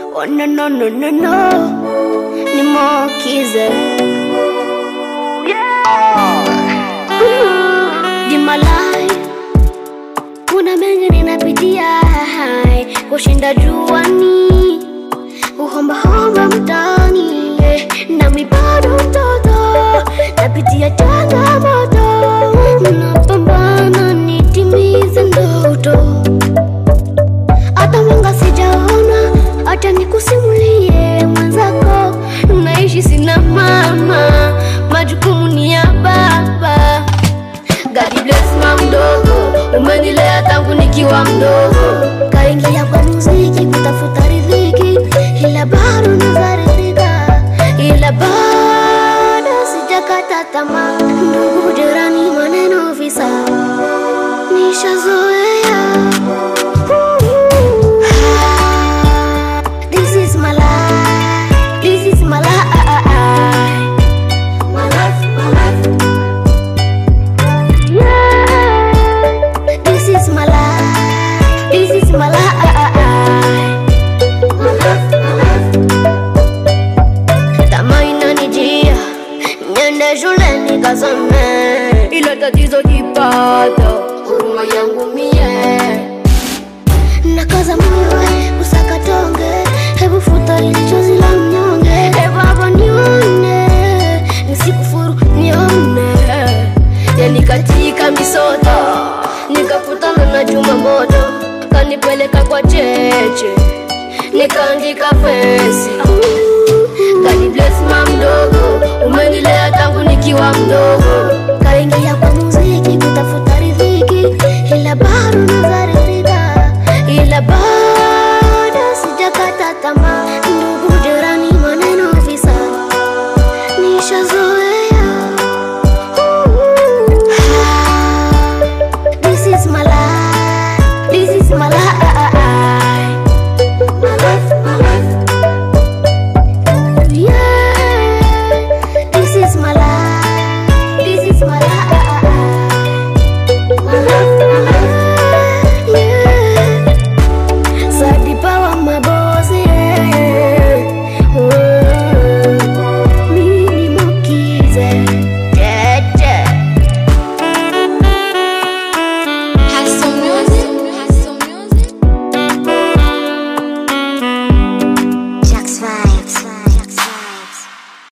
Oh no no no no no, ni Mokize. Di malai, kuna mengi ninapitia kushinda juani, uhomba-homba mtaani, eh, nami bado mtoto, napitia changamoto, napambana nitimize ndoto hata mwanga sijaona, acha nikusimulie mwenzako, naishi sina mama, majukumu ni ya baba. God bless mama mdogo, umenilea tangu nikiwa mdogo, kaingia kwa muziki kutafuta riziki, ila bado nazaridhika, ila bado sijakata tamaa. Ndugu, jirani, maneno, visa nishazoea. This is my life. This is my life. My life, my life. Yeah. This is my life. This is my life. My life, my life. Tamaa inanijia, niende shule nikasome, ila tatizo kipata huruma yangu mie nakaza moyo kusaka tonge, hebu futa ili chozi la mnyonge, hebu hapa nione, nisikufuru nione, yani katika misoto nikakutana na chuma moto, kanipeleka kwa cheche, nikaandika fesi God bless mama mdogo, umenilea tangu nikiwa mdogo, kaingia kwa muziki kutafuta riziki, ila bado nazari